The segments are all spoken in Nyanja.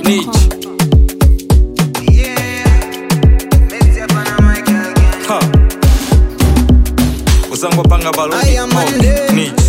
Niche. Ha. Uzangwa panga balodi. I am Oh, Monday. Niche.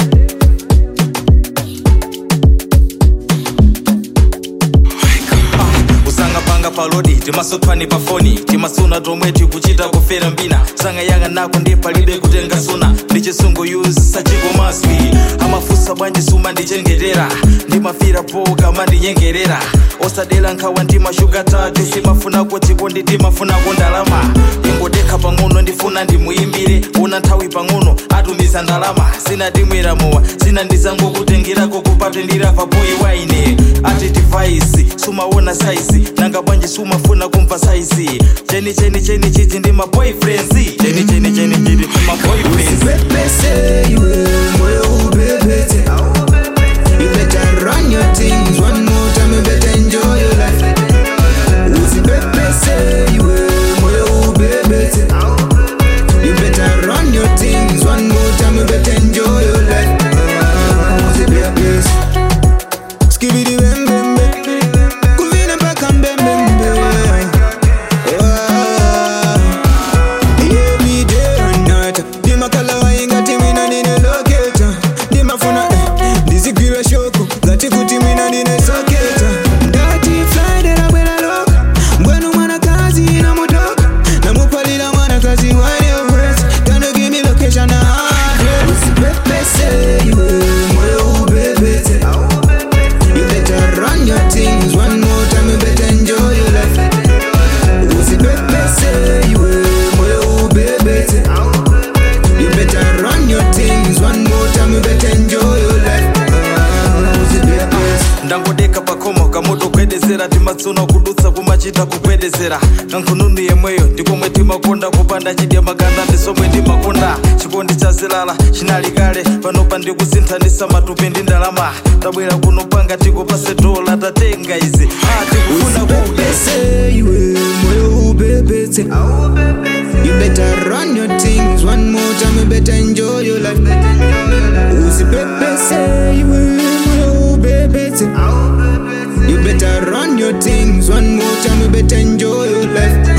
usanga panga palodi timasopani pafoni timasuna tomwe tikuchita kufera mbina sanga yanga nako ndi palibe kutenga suna ndichisungu yuzi sachiko maswi amafusa bwanji suma ndichengetera ndimafira po kama ndinyengerera osadela nkhawa ndimashuga tatu simafunako chikondi ndimafunako ndalama ingodekha pang'ono ndifuna ndimuyimbire una nthawi pang'ono atumiza ndalama sina ndimwera mowa sina ndizangokutengirako kupatendira paboyi waine ati device sumaona saizi nanga bwanji sumafuna kumva saizi cheni cheni cheni chichi ndi maboyfriends cheni cheni cheni chiti ndi maboyfriends Usipepese iwe moyo ubebete You better run your things one more time You better enjoy your life Usipepese iwe moyo ubebete You better run your things one more time You better enjoy your life Usipepese Skibidi bem bem bem Kuvine mpaka mbembembe Every day and night ndimakhala waingati mina ndine loketa ndimafuna eh, ndizigwira shoko ngati kuti mina ndine soketa ndati friday labwera loka mbwenu mwanakazi inamutoka namupalira mwanakazi waniowes kano give me location na address usipepese iwe moyo ubebete You better run your things one more time you better enjoy your life usipepese iwe moyo ubebete You better run your things one more time you better enjoy your life usipepese ndangodeka pakomo kamotogwedezera timatsuna kudutsa kumachita kugwedezera kankhununu yemweyo ndikomwe timakonda kupanda chidya makanda ndisomwe ndimakonda chikondi cha zilala chinali kale panopa ndikusinthanisa matupi ndi ndalama tabwera kuno panga tikupase dola tatenga izi ah, tikufuna kudya usipepese iwe moyo ubebete You better run your things one more time you better enjoy your life usipepese iwe moyo ubebete You better run your things one more time you better enjoy your life